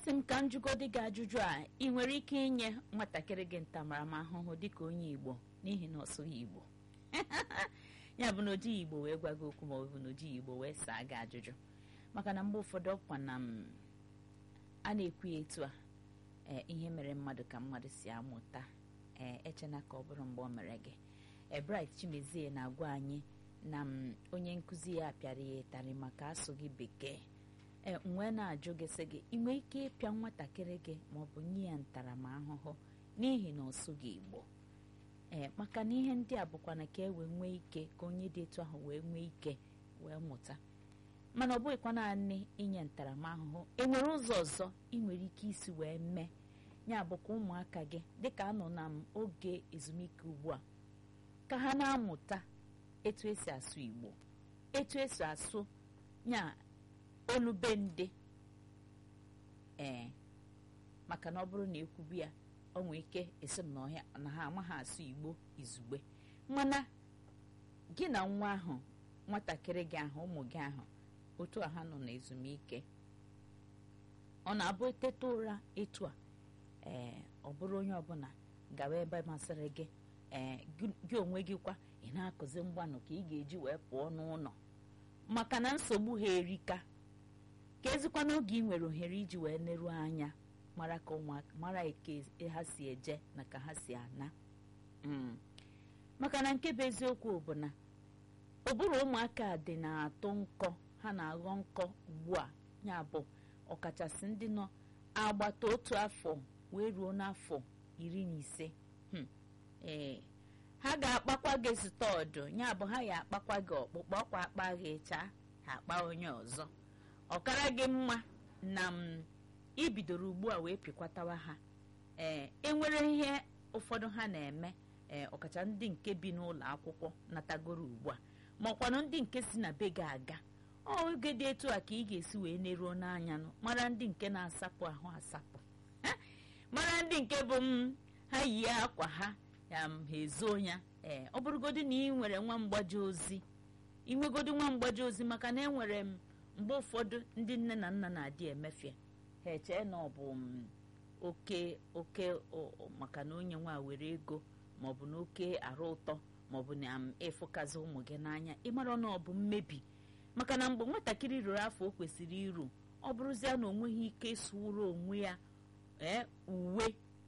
sị m ka m jụgodi gị ajụjụ a ị nwere ike inye nwatakịrị gị ntaramahụhụ dịka onye igbo n'ihi na ọ sụghị igbo ya bụ na ojighị igbo wee gwa gị okwu ma ọ bụ na ojighị igbo wee saa gị ajụjụ maka na mgbe ụfọdụ ọkwa na m a na-ekwu ya etu a ee ihe mere mmadụ ka mmadụ si amụta ee echena ka ọ bụrụ mgbe ọ mere gị ebright chimezie na-agwa anyị na m onye nkụzi ya pịara ya ịtarị maka asụghị bekee ee m wee na-ajụ gị sị gị ị nwee ike ịpịa nwatakịrị gị maọbụ nye ya ntaramahụhụ n'ihi na ọ sụghị igbo ee maka na ihe ndị a bụkwa na ka e wee nwee ike ka onye dị etu ahụ wee nwee ike wee mụta mana ọ bụghịkwa naanị inye ntaramahụhụ enwere ụzọ ọzọ ị nwere ike isi wee mee ya bụkwa ụmụaka gị dịka anọ na m oge ezumike ugbu a ka ha na-amụta etu esi asụ igbo etu esi asụ nya olubende ee maka na ọ bụrụ na ekwubu ya ọ nwee ike esi m na ọhịa na ha amaghị asụ igbo izugbe mana gị na nwa ahụ nwatakịrị gị ahụ ụmụ gị ahụ otu a ha nọ n'ezumike ọ na-abụ eteta ụra etu a ee ọ bụrụ onye ọbụla gawa ebe masịrị gị ee gị onwe gị kwa ị na-akụzi mgbanụ ka ị ga-eji wee pụọ n'ụlọ maka na nsogbu ha erika ka ezikwa n'oge ị nwere ohere iji wee neruo anya mara ka ụmụaka mara eke ha si eje na ka ha si ana maka na nke bụ eziokwu bụ na ụbụrụ ụmụaka dị na-atụ nkọ ha na-aghọ nkọ ugbu a ya bụ ọkachasị ndị nọ agbata otu afọ wee ruo n'afọ iri na ise ee ha ga-akpakwa gị stọọdụ ya bụ ha ya akpakwa gị ọkpụkpọ ọkwa akpa gị chaa ha akpa onye ọzọ ọkara gị mma na m ibidoro ugbu a wee pịkwatawa ha ee enwere ihe ụfọdụ ha na-eme ee ọkacha ndị nke bi n'ụlọ akwụkwọ natagoro ugbu a ma ọkwanụ ndị nke si na be gị aga oge dị etu a ka ị ga-esi wee neruo n'anya mara ndị nke na-asapụ ahụ asapụ mara ndị nke bụ m ha yi akwa ha ya ha ezo ya ee ọ bụrụgodị na ị nwere nwa mgbaji ozi inwegodi nwa mgbaji ozi maka na enwere m mgbe ụfọdụ ndị nne na nna na-adị emefie ha echee na ọ bụ oke oke maka na onye nwa were ego maọbụ na oke arụ ụtọ maọbụ na ịfụkazi ụmụ gị n'anya ịmara na ọ bụ mmebi maka na mgbe nwatakịrị ruru afọ o kwesịrị iru ọ bụrụzia na o nweghị ike ịsụwụrụ onwe ya ee uwe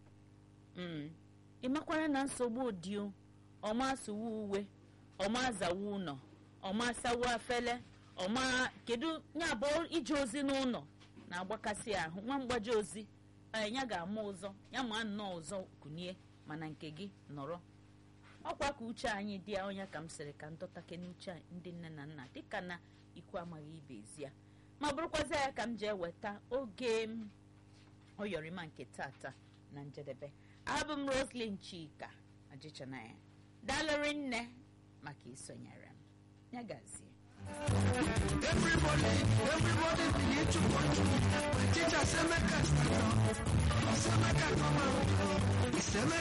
ịmakwara na nsogbu dị ọma asụwa uwe ọma azawa ụlọ ọma asawa afele ọma kedu ya bụ ije ozi n'ụlọ na-agbakasị ahụ nwa mgbaji ozi ya ga-ama ụzọ ya ma nnọọ ụzọ kunie mana nke gị nọrọ ọkwa ka uche anyị dị ya onye ka m sịrị ka ndọtake n'uche ndị nne na nna dịka na ikwu amaghị ibe ezi ya ma bụrụkwazi ya ka m ji eweta oge oyọrịma nke tata na njedebe abụ m roslyn chika ajịchanaya dalụrị nne maka isonyere m ya gazie Everybody, everybody begin to watch. Teacher say make us stand up. Say make us come out. He say make